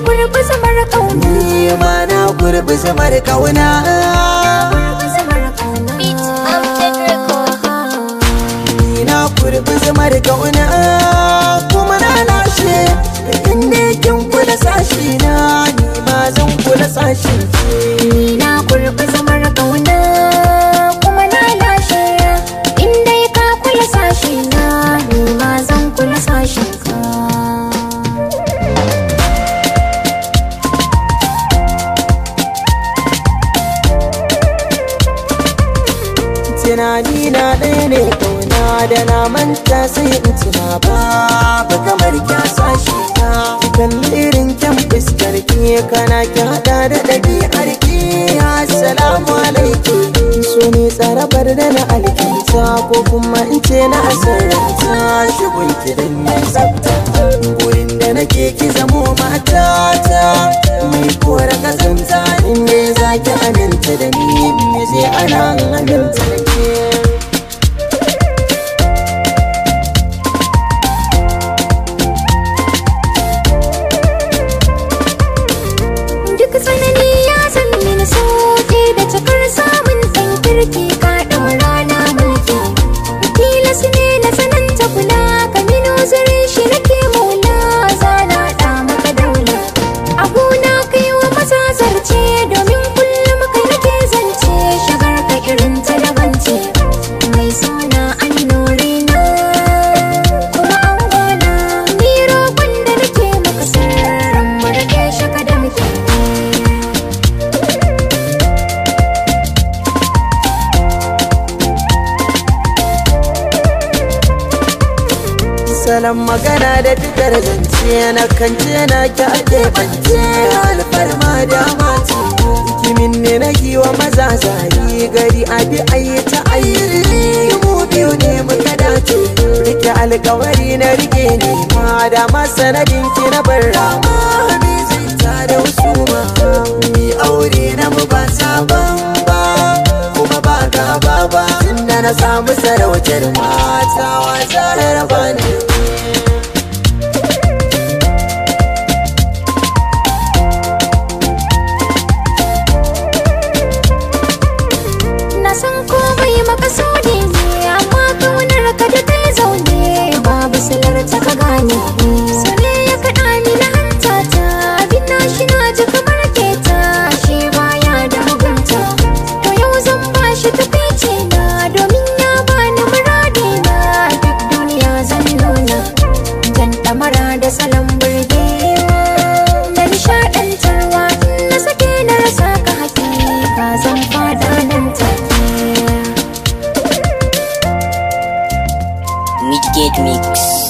gurbi zamar kauna ni ma na gurbi zamar kauna gurbi zamar kauna beat update record ni na gurbi zamar kauna kuma na lashe inda kin kula sashi na ni ma zan kula sashi ni na gurbi zamar kauna kuma na lashe inda ka kula sashi na ni ma zan kula sashin ka tunani na ɗaya ne kauna da na manta sai in tuna babu kamar kya sashi na kalli irin kyan fuskar ki kana ki hada da ɗabi'ar ki assalamu alaikum so ne tsarabar da na alkinta ko kuma in ce na asararta shigun kidan ya tsafta gurin da nake ki zamo matata mai kora kazanta in ne za ki aminta da ni me zai ana aminta da ke Duk tsanani ya san mini sauke da cikar samun ɗan kirki ka ɗan rana mulki. Tilas ne na sananta kula ka mini uzurin shi nake maula zana ɗa maka daula. Abuna kai wa maza zarce domin kullum kai nake zance shagar ka irin ta daban ce. Mai suna an nuri na kuma an gona. Ni roƙon da nake maka sirrin mu rage shi ka da muke. salon magana da fitar zance na kance na ki ake bance alfarma da mati kimin ne na giwa maza zari gari abi ayi ta ayi mu biyu ne muka dace rike alkawari na rike ne ma da masanadin ki na bar rama bi zai ta da usuma mi aure na mu ba sabon ba kuma ba gaba ba tunda na samu sarautar mata wa zarar bani Na san komai makasudi ne amma kaunar ka da kai zaune babu silar ta ka gane so ne ya kaɗa ni na hanta ta abin na shi na ji kamar keta shi baya da mugunta to yau zan ba shi tafice na domin ya bani muradi na duk duniya zan nuna jan ɗamara da salon burgewa da nishaɗantarwa in na sake na rasa ka hakika zan fada nan take Midgate Mix.